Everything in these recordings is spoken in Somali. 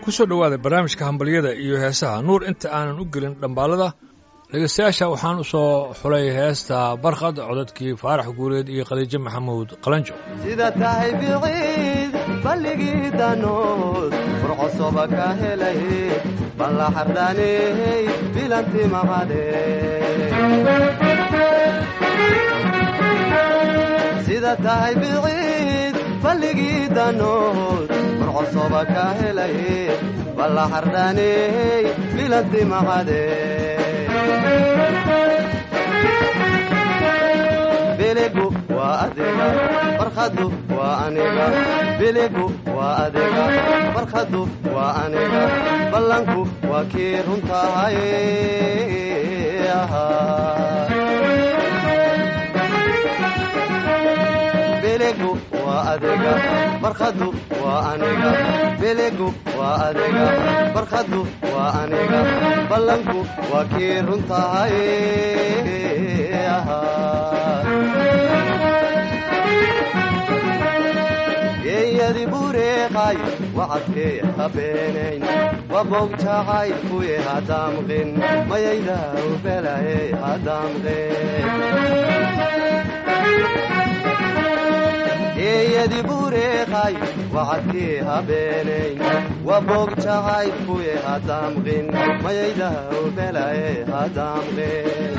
ku soo dhowaaday barnaamijka hambalyada iyo heesaha nuur inta aanan u gelin dhambaalada dhegeystayaasha waxaan u soo xulay heesta barkhad codadkii faarax guureed iyo khadiijo maxamuud qalanjo sida tahay biciid balligii danood furcosoba ka helay balla xardhaaney bilanti maqade sida tahay biciid balligii danood furcosoba ka helay balla xardhaaney bilanti maqade biligu waa adiga barkhadu waa aniga biligu waa adiga barkhadu waa aniga ballanku waa kii runtahay biligu waa adiga barkhadu waa aniga biligu waa adiga barkhadu waa aniga ballanku waa kii runtahay geeyadi bureeqay wacadkee habeenayn waboog jacaylkuye hadaamqin mayayda ubelaye hadaamqin geeyadi bureeqay wacadkee habeenayn waboog jacaylkuye hadaamqin mayayda ubelaye hadaamqin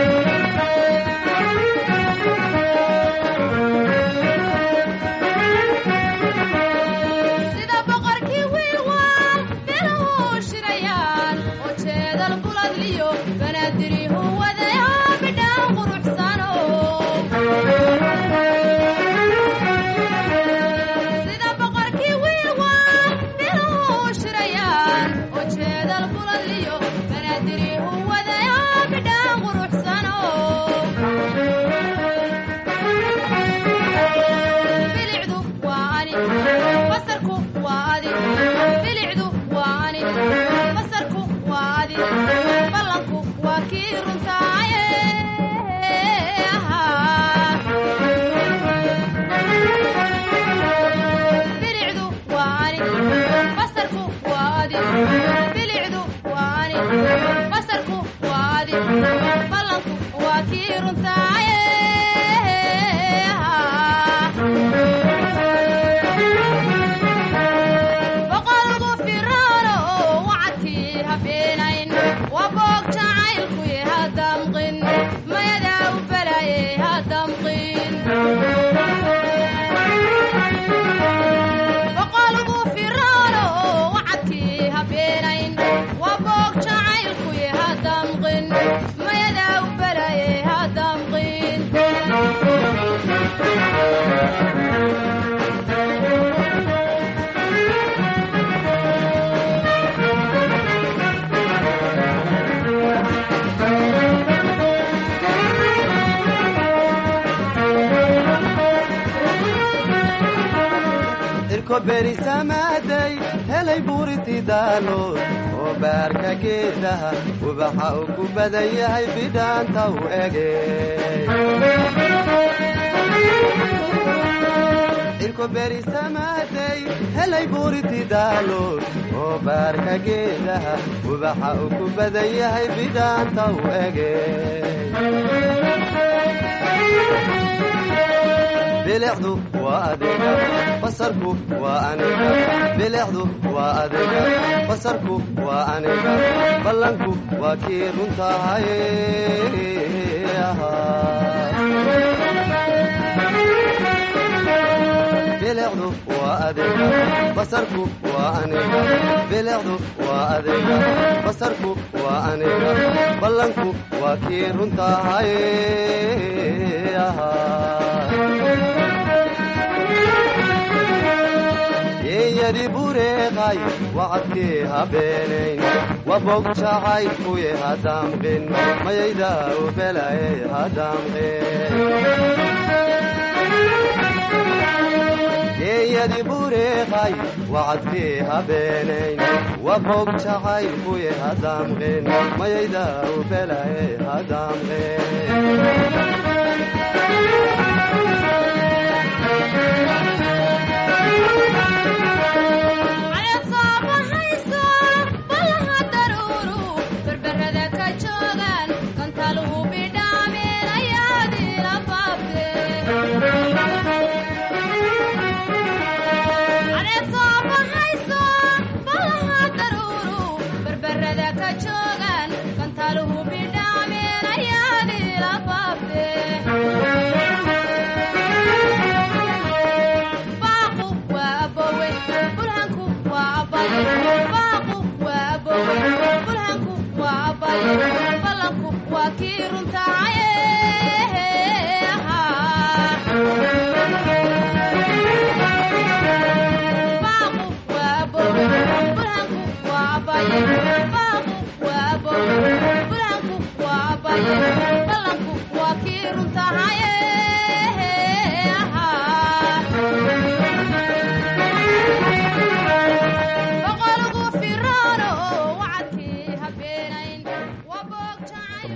berisamaaday helay buuriti daalood oo baarka geedaha ubaxa uu ku badan yahay bidhaanta u ege irko berisamaaday helay buuriti daalood oo baarka geedaha ubaxa uu ku badan yahay bidhaanta u ege bilicdu waa adiga basarku waa aniga bilicdu waa adiga basarku waa aniga ballanku waa kii runtahay bilicdu waa adiga basarku waa aniga bilicdu waa adiga basarku waa aniga ballanku waa kii runtahay geeyadi bureeqay wacadkee habeenayn waboog jacaylkuye hadaamqin mayayda ubelaye hadaamqin geeyadi bureeqay wacadkee habeenayn waboog jacaylkuye hadaamqin mayayda ubelaye hadaamqin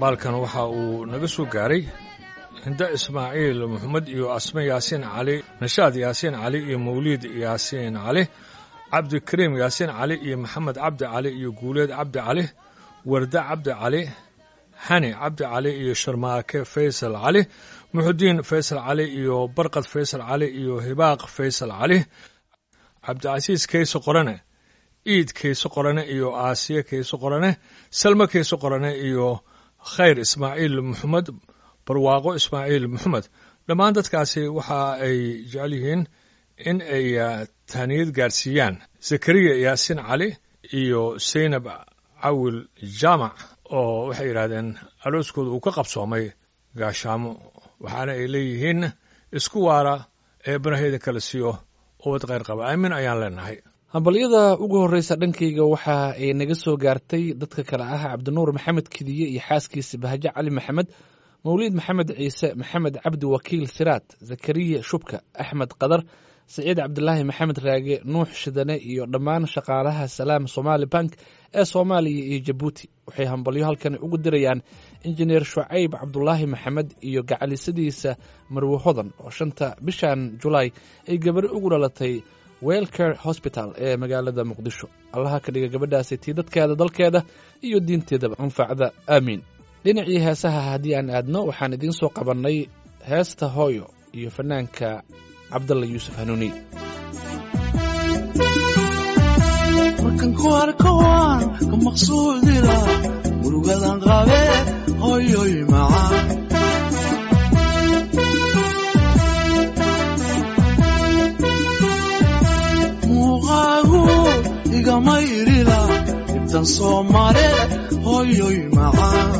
dhambaalkan waxa uu naga soo gaaray hinda ismaaciil maxamed iyo asme yaasiin cali nashaad yaasiin cali iyo mawliid yaasiin cali cabdikariim yaasiin cali iyo maxamed cabdi cali iyo guuleed cabdi cali warda cabdi cali xani cabdi cali iyo sharmaake faysal cali muxudiin faysal cali iyo barqad faysal cali iyo hibaaq faysal cali cabdicasiis kayse qorane iid kayse qorane iyo aasiye kayse qorane salme kayse qorane iyo khayr ismaaciil maxamed barwaaqo ismaaciil maxamed dhammaan dadkaasi waxa ay jecel yihiin in ay tahniyad gaarsiiyaan zakariya yaasiin cali iyo saynab cawil jaamac oo waxay yidhaahdeen arooskooda uu ka qabsoomay gaashaamo waxaana ay leeyihiin isku waara ee baraheyda kala siiyo ubad kheyr qaba aamin ayaan leenahay hambalyada ugu horreysa dhankayga waxa ay naga soo gaartay dadka kale ah cabdinuur maxamed kidiye iyo xaaskiisa bahaje cali maxamed mawliid maxamed ciise maxamed cabdi wakiil siraad zakariya shubka axmed qadar saciid cabdilaahi maxamed raage nuux shidane iyo dhammaan shaqaalaha salaam somaali bank ee soomaaliya iyo jabuuti waxay hambalyo halkan ugu dirayaan injineer shucayb cabdulaahi maxamed iyo gacalisadiisa marwe hodan oo shanta bishan julaay ay gabadho ugu dhalatay welcare hosbital ee magaalada muqdisho allaha ka dhiga gabadhaasi tii dadkeeda dalkeeda iyo diinteedaba anfacda aamiin dhinacii heesaha haddii aan aadno waxaan idiin soo qabannay heesta hooyo iyo fanaanka cabdalla yuusuf hanuuni markan ku arko waan ka maqsuudila murugadan qabe hoyoy macaan muuqaagu igama irila intan soo mare hoyoy macaan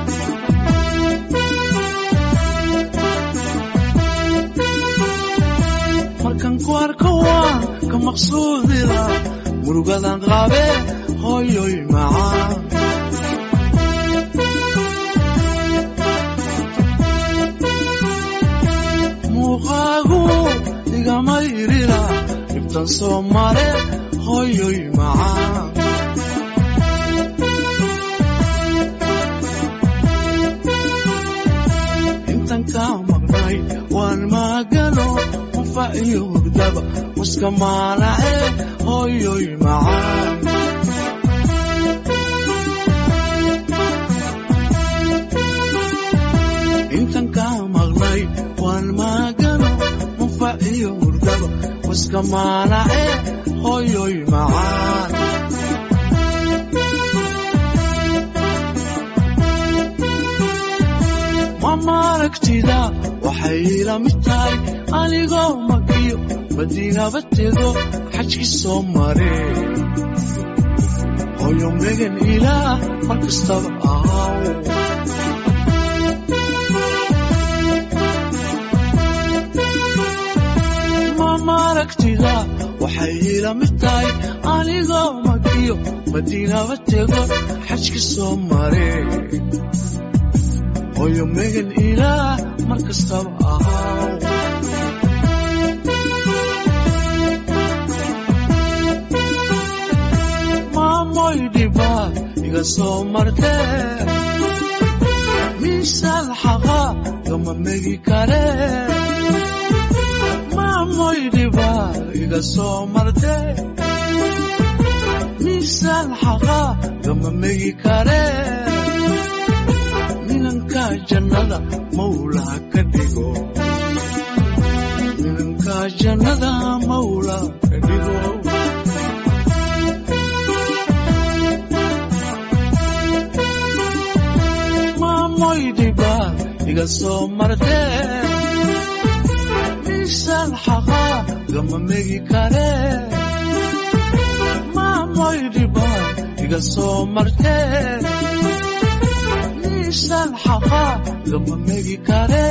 markan ku arko waan ka maqsuudila murugadan qabe hoyoy macaan muuqaagu igama irila dhibtan soo mare hoyoy macaan intan kaa maqnay waan maagano qufa iyo hurdaba muska maalace hoyoy macaan intan kaa maqnay waan maagano qufa iyo hurdaba muska maalace hoyoy macaan mamaragtida waxay ila mid tahay anigoo makiyo madiinaba tego xajki soo mare hoyo megan ilaah mar kastaba ahaw mamaragtida waxay ila mid tahay anigoo makiyo madiinaba tego xajki soo mare hoyo megan ilaah mar kastaba ahaw maamoy dhibaad iga soo martee miisaal xaqa gama megi kare maamoy dhibaad iga soo martee miisaal xaqa gama megi kare minanka jannada mawlaa ka dhigo minanka jannada mawlaa ka dhigo maamoy dhibaad iga soo martee miisaan xaqa gama megi kare maamoy dhibaad iga soo martee miisaan xaqa gama megi kare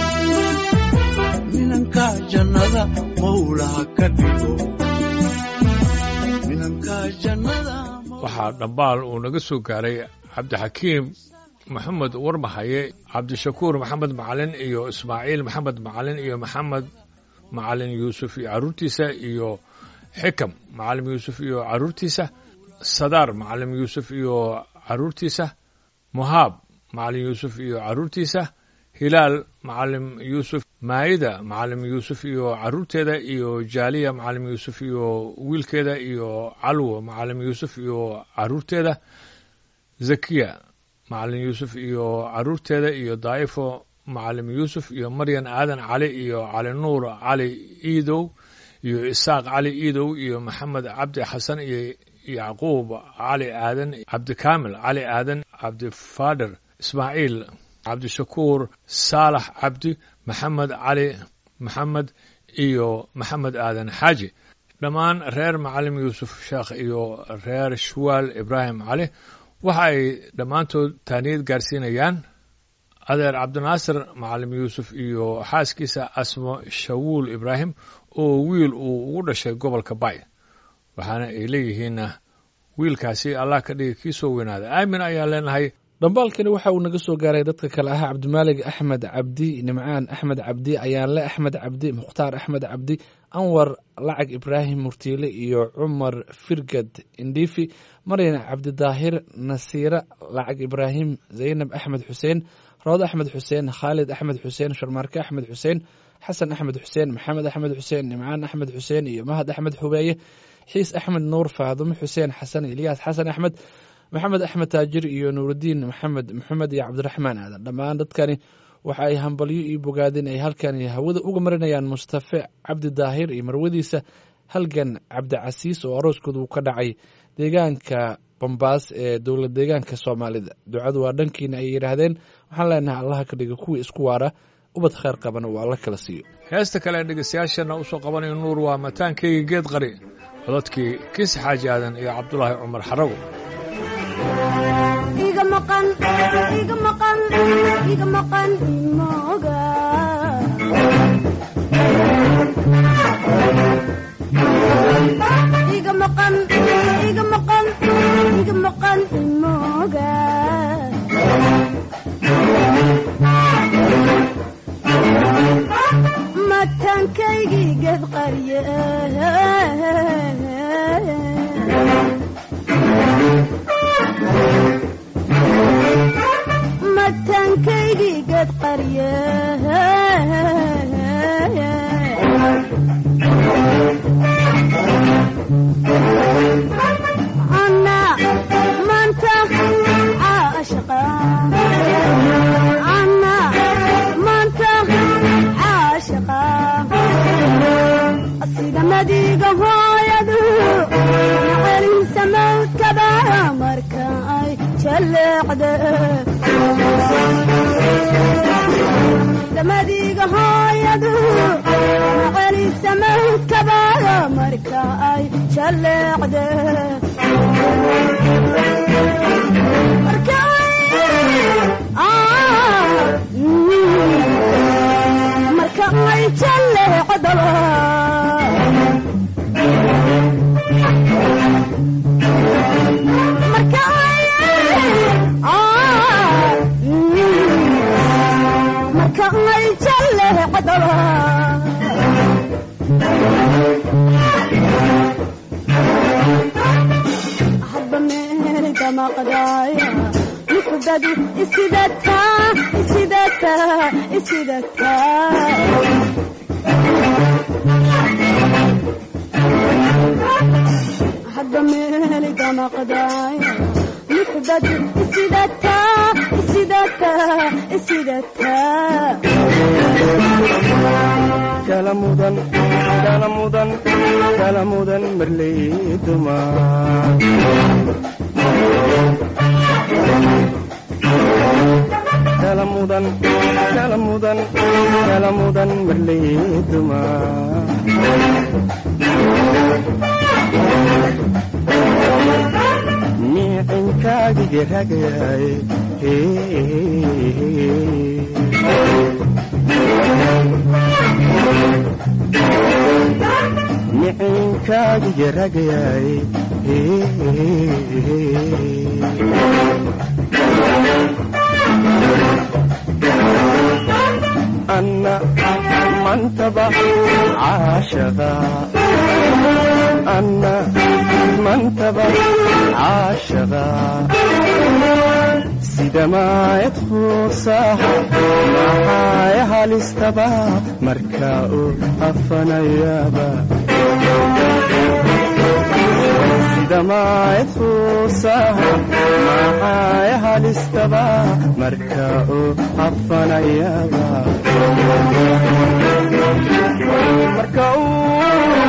minanka jannada mawlaa ka dhigo minanka jannada waxaa dhambaal uu naga soo gaaray cabdixakiim maxamed warmahaye cabdishakuur maxamed macalin iyo ismaaciil maxamed macalin iyo maxamed macalin yuusuf iyo carruurtiisa iyo xikam macalim yuusuf iyo carruurtiisa sadaar macalim yuusuf iyo carruurtiisa muhaab macalin yuusuf iyo carruurtiisa hilaal macalim yuusuf maayida macalim yuusuf iyo carruurteeda iyo jaaliya macalim yuusuf iyo wiilkeeda iyo calwo macalim yuusuf iyo carruurteeda zakiya macalin yuusuf iyo carruurteeda iyo daa'ifo macalim yuusuf iyo maryan aadan cali iyo cali nuur cali iidow iyo isaaq cali iidow iyo maxamed cabdi xasan iyo yacquub cali aadan cabdikaamil cali aadan cabdifaadher ismaaciil cabdishakuur saalax cabdi maxamed cali maxamed iyo maxamed aadan xaaji dhammaan reer macalim yuusuf sheekh iyo reer shuwaal ibraahim cali waxa ay dhammaantood taaniyad gaarsiinayaan adeer cabdinaasir macalim yuusuf iyo xaaskiisa asmo shawuul ibraahim oo wiil uu ugu dhashay gobolka bay waxaana ay leeyihiin wiilkaasi allah ka dhigi kii soo weynaada aamin ayaan leenahay dhambaalkani waxa uu naga soo gaaray dadka kale ah cabdimaalig axmed cabdi nimcaan axmed cabdi ayaanle axmed cabdi mukhtaar axmed cabdi anwar lacag ibraahim murtiile iyo cumar firgad indiifi maryan cabdidaahir nasiire lacag ibraahim zaynab axmed xuseen rood axmed xuseen khaalid axmed xuseen sharmaarke axmed xuseen xasan axmed xuseen maxamed axmed xuseen nimcaan axmed xuseen iyo mahad axmed xubeeye xiis axmed nuur faadumo xuseen xasan ilyaas xasan axmed maxamed axmed taajir iyo nuurudiin maxamed maxamed iyo cabdiraxmaan aadan dhammaan dadkani waxa ay hambalyo iyo bogaadin ay halkani hawada uga marinayaan mustafe cabdi daahir iyo marwadiisa halgan cabdicasiis oo arooskooda uu ka dhacay deegaanka bambaas ee dowlad deegaanka soomaalida ducadu waa dhankiina ay yidhaahdeen waxaan leenahay allaha ka dhiga kuwii isku waara ubad kheyr qabana uu alla kala siiyo heesta kale ee dhegeystayaasheenna usoo qabanayo nuur waa mataankeyga geed qari codadkii kiisi xaaji aadan iyo cabdulaahi cumar xarago iga maqan iga maqan iga maqan imoga iga maqan iga maqan iga maqan imoga mataankaygii geed qarye mataankaygii geed qarye ana maanta caashaqa ana maanta caashaqa sida madiga hooyadu celinsa mawdkaba marka ay jaleecde madiga hooyadu celinsa mawdkaba marka ay jaleecde marka marka ay jaleecdaba marka marka ay jaleecdaba hadba meelga maqdaaya muxubadu isidataa isidataa isidataa hadba meelga maqdaaya muxubadu isidataa isidataa isidataa kala mudan kala mudan kala mudan marley dumar kala mudan kala mudan kala mudan marley dumar miicinkaagige ragay micinkaagige ragay anna mantaba caashaqa anna mantaba caashaqa sida maayad quusaha maxaaya halistaba marka uu afanayaba sida maayad quusaha maxaaya halistaba marka uu afanayaba marka uu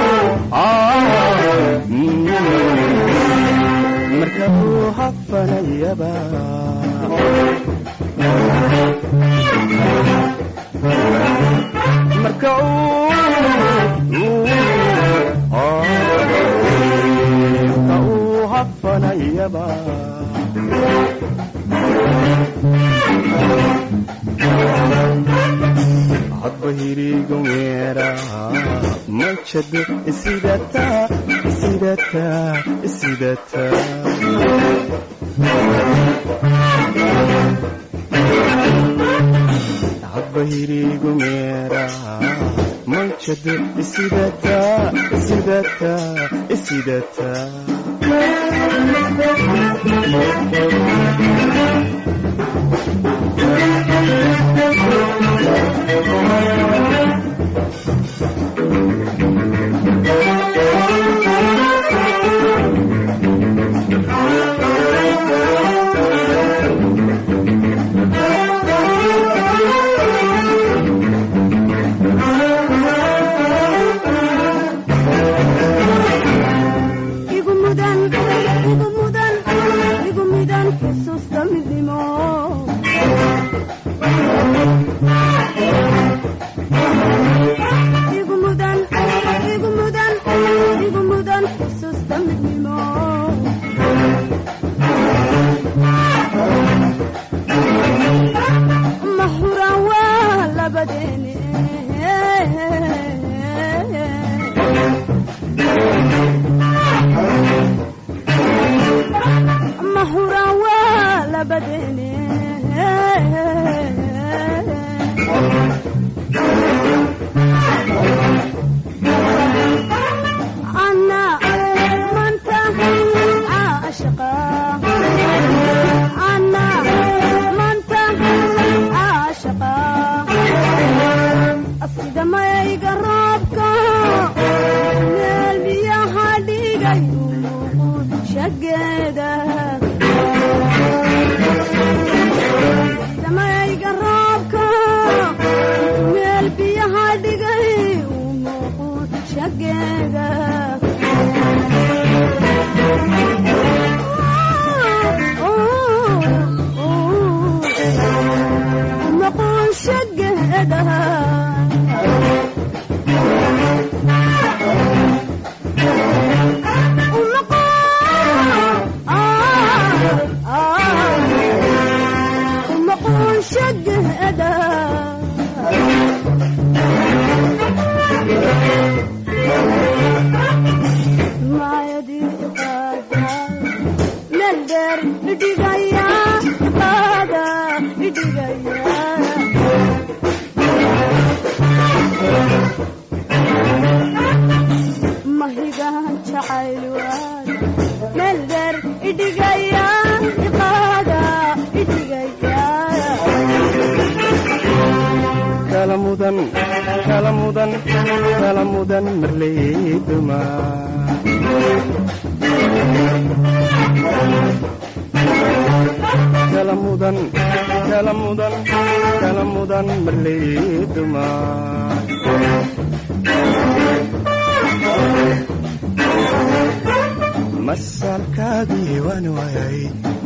marka uu hafanayaba marka marka uu hafanayaba hadba hirigu meera majado isidata isidata isidata hadba hirigu meera majado isidata isidata isidata igu mudan igu mudan igu mudan xusuusta midnimo igu mudan igu mudan igu mudan xusuusta midnimo mahura waa labadeeni mahura waa labadeeni ana manta caashaqa ana manta caashaqa sida mayga roobka meel biyaha dhigay shageeda damayga roobka meel biyaha dhigay umuuqu shageeda umuuqu shageeda mahigaan jacayl waada meel dheer idhigaya iqaada idhigaya kala mudan kala mudan kala mudan marleyduma kala mudan kala mudan kala mudan marleyduma masalkaagii waan waayay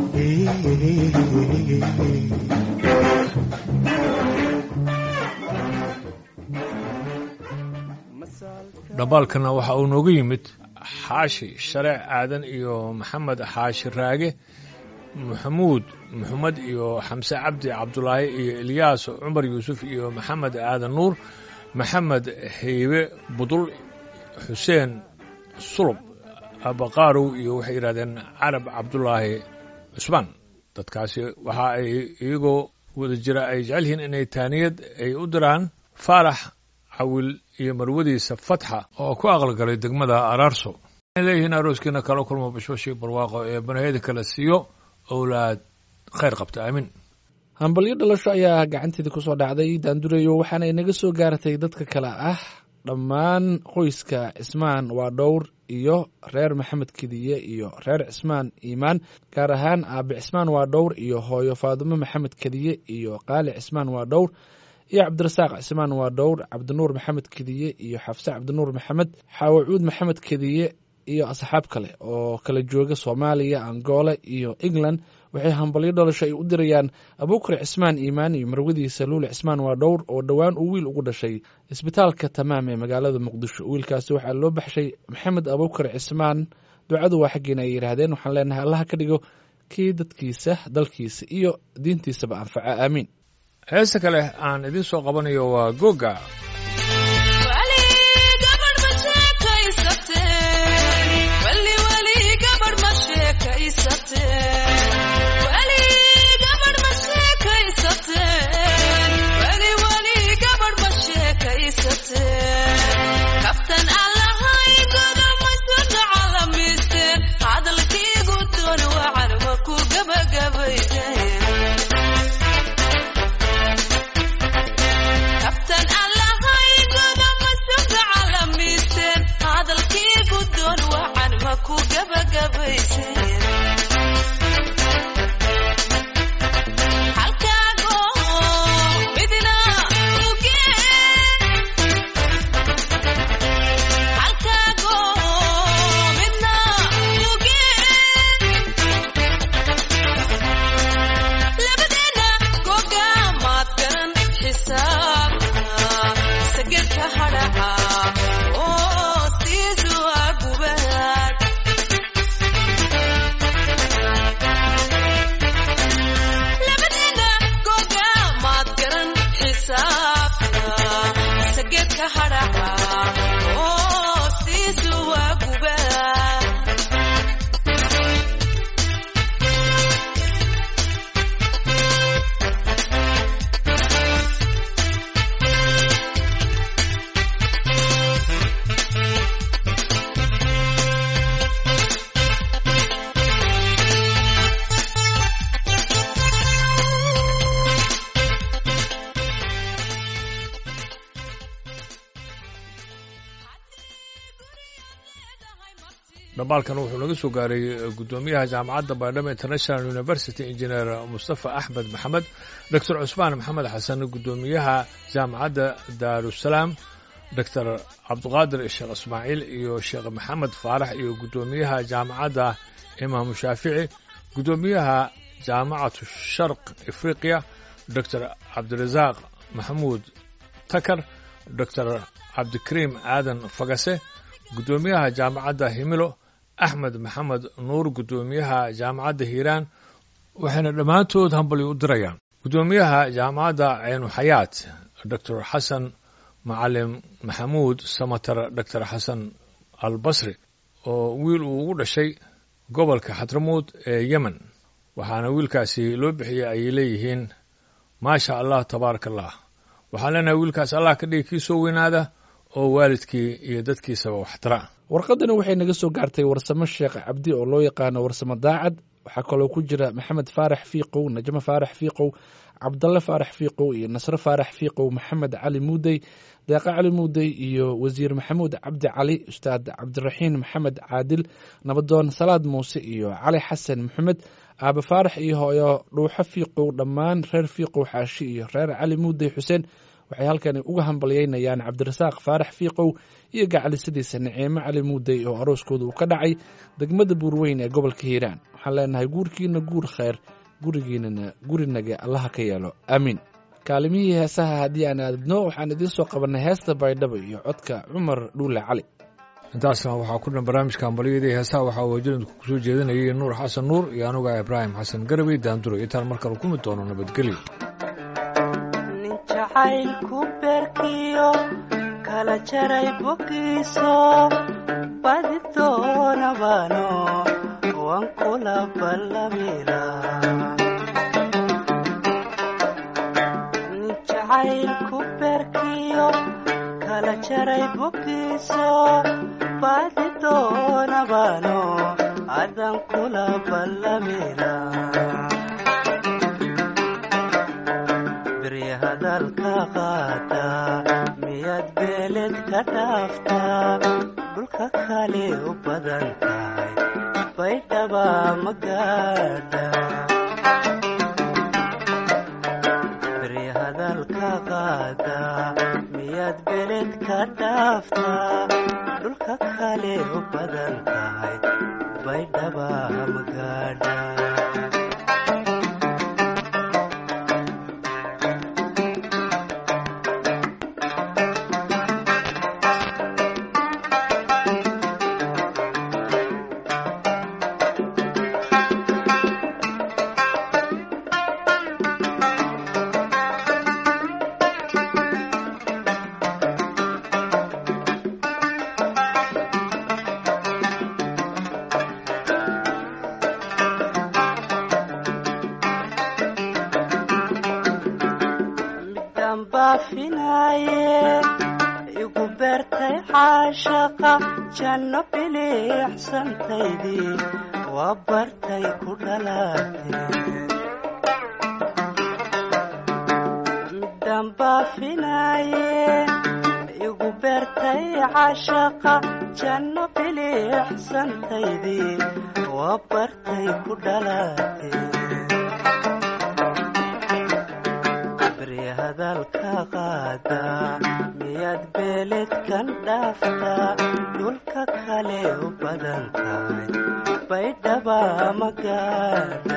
dhambaalkana waxa uu noogu yimid xaashi shareec aadan iyo maxamed xaashi raage maxamuud maxamed iyo xamse cabdi cabdulaahi iyo ilyaas cumar yuusuf iyo maxamed aadan nuur maxamed heybe budul xuseen sulub abaqaarow iyo waxay yidhahdeen carab cabdulaahi cusmaan dadkaasi waxa ay iyagoo wada jira ay jecel yihiin inay taaniyad ay u diraan faarax cawil iyo marwadiisa fatxa oo ku aqalgalay degmada araarso waxay leeyihiin arooskiina kala kulmo bashbashii barwaaqo ee banaheyda kala siiyo owlaad khayr qabta aamin hambalyo dhalasho ayaa gacanteeda kusoo dhacday daandurayo waxaana inaga soo gaaratay dadka kale ah dhammaan qoyska cismaan waa dhowr iyo reer maxamed kediye iyo reer cismaan iimaan gaar ahaan aabe cismaan waa dhowr iyo hooyo faadumo maxamed kediye iyo qaali cismaan waa dhowr iyo cabdirasaaq cismaan waa dhowr cabdinuur maxamed kediye iyo xafse cabdinuur maxamed xaawacuud maxamed kediye iyo asxaab kale oo kala jooga soomaaliya angola iyo england waxay hambalyo dhalasho ay u dirayaan abuukar cismaan iimaan iyo marwadiisa luule cismaan waa dhowr oo dhowaan uu wiil ugu dhashay isbitaalka tamaam ee magaalada muqdisho wiilkaasi waxaa loo baxshay maxamed abuukar cismaan ducadu waa xaggeena ay yidhaahdeen waxaan leenahay allaha ka dhigo kii dadkiisa dalkiisa iyo diintiisaba anfaca aamiin heesta kale aan idiin soo qabanayo waa goga dhambaalkan wuxuu naga soo gaaray guddoomiyaha jaamacadda baydhabo international university engineer mustafa axmed maxamed doctor cusmaan maxamed xasan guddoomiyaha jaamacadda daarusalaam doctor cabdiqaadir sheekh ismaaciil iyo sheekh maxamed faarax iyo guddoomiyaha jaamacadda imaamu shaafici guddoomiyaha jaamacatu sharq afriqiya doctor cabdirasaaq maxamuud takar doctor cabdikariim aadan fagase guddoomiyaha jaamacadda himilo axmed maxamed nuur guddoomiyaha jaamacadda hiiraan waxayna dhammaantood hambalyo u dirayaan guddoomiyaha jaamacadda ceynuxayaat doctor xasan macalim maxamuud samatar doctor xasan albasri oo wiil uu ugu dhashay gobolka xadramuud ee yemen waxaana wiilkaasi loo bixiyey ayay leeyihiin maasha allah tabaaraka allah waxaan leenahay wiilkaas allah ka dhigi kii soo weynaada oo waalidkii iyo dadkiisaba waxtara warqadani waxay naga soo gaartay warsamo sheekh cabdi oo loo yaqaano warsamo daacad waxaa kaloo ku jira maxamed faarax fiiqow najmo faarax fiiqow cabdalle faarax fiiqow iyo nasre faarax fiiqow maxamed cali muudey deeqa cali muudey iyo wasiir maxamuud cabdi cali ustaad cabdiraxiin maxamed caadil nabadoon salaad muuse iyo cali xasan maxamed aabe faarax iyo hooyo dhuuxo fiiqow dhammaan reer fiiqow xaashi iyo reer cali muudey xuseen waxay halkani uga hambalyeynayaan cabdirasaaq faarax fiiqow iyo gacalisadiisa naciimo cali muudey oo arooskooda uu ka dhacay degmada buurweyn ee gobolka hiiraan waxaan leenahay guurkiina guur kheyr gurigiinana gurinaga allaha ka yeelo aamiin kaalimihii heesaha haddii aan aadadno waxaan idiin soo qabannay heesta baydhabo iyo codka cumar dhuule cali intaasna waxaa ku dhan barnaamijka hambalyadii heesaha waxaa wajiradku kusoo jeedinayay nuur xasan nuur iyo anuga ibraahim xasan garabey daanduro intaan markale ku mid doono nabadgelyo jacaylku beerkiyo kala jaray bogiiso badi doonabano waan kula ballamila jacaylku beerkiyo kala jaray bogiiso badi doonabano adan kula ballamila hadalka qaata miyaad beeled ka dhaaftaa dhulka kale u badan tahay baydhaba magaadha beri hadalka qaada miyaad beeled ka dhaaftaa dhulka kale u badan tahay baydhaba magaadha midaan baafinaaye igu beertay xaashaqa janno biliixsantaydii waa bartay ku dhalaatee midaan baafinaaye igu beertay xaashaqa janno biliixsantaydii waa bartay ku dhalaatee beri hadalka qaada miyaad beeledkan dhaaftaa dhulka kale u badan tahay baydhaba magaadha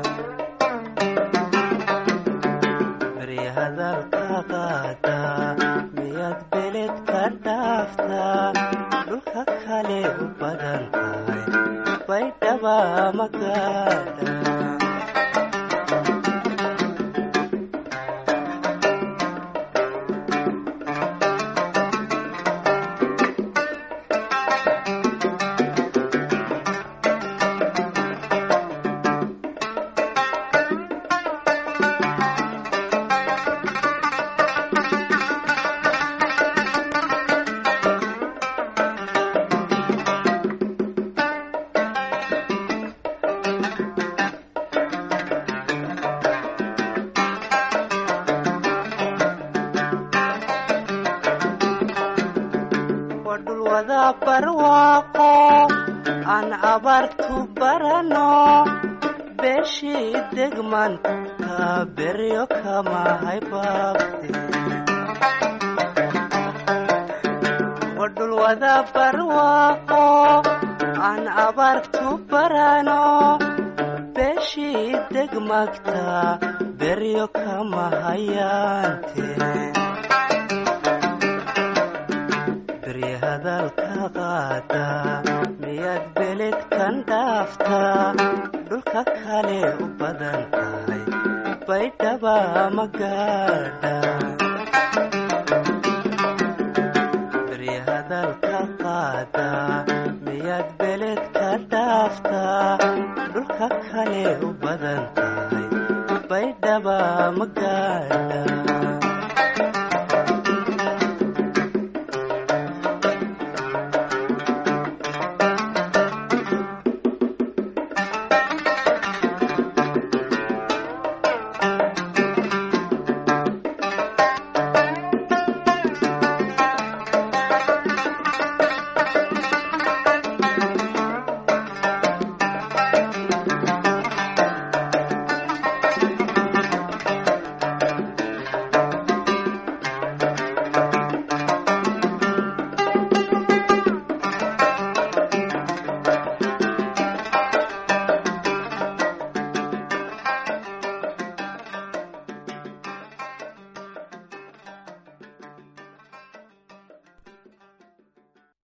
beri hadalka qaada miyaad beeledka dhaaftaa dhulka kale u badan tahay baydhaba magaadha waa dhul wada barwaaqo aan abaartu barano beeshii degmanta beryo kama haybaabte waa dhul wada barwaaqo aan abaartu barano beeshii degmagta beryo kama hayaante beri hadalka qaada miyaad beledkan dhaaftaa dhulka kale u badan tahay baydhaba magaadha beri hadalka qaada miyaad beledka dhaaftaa dhulka kale u badan tahay baydhaba magaadha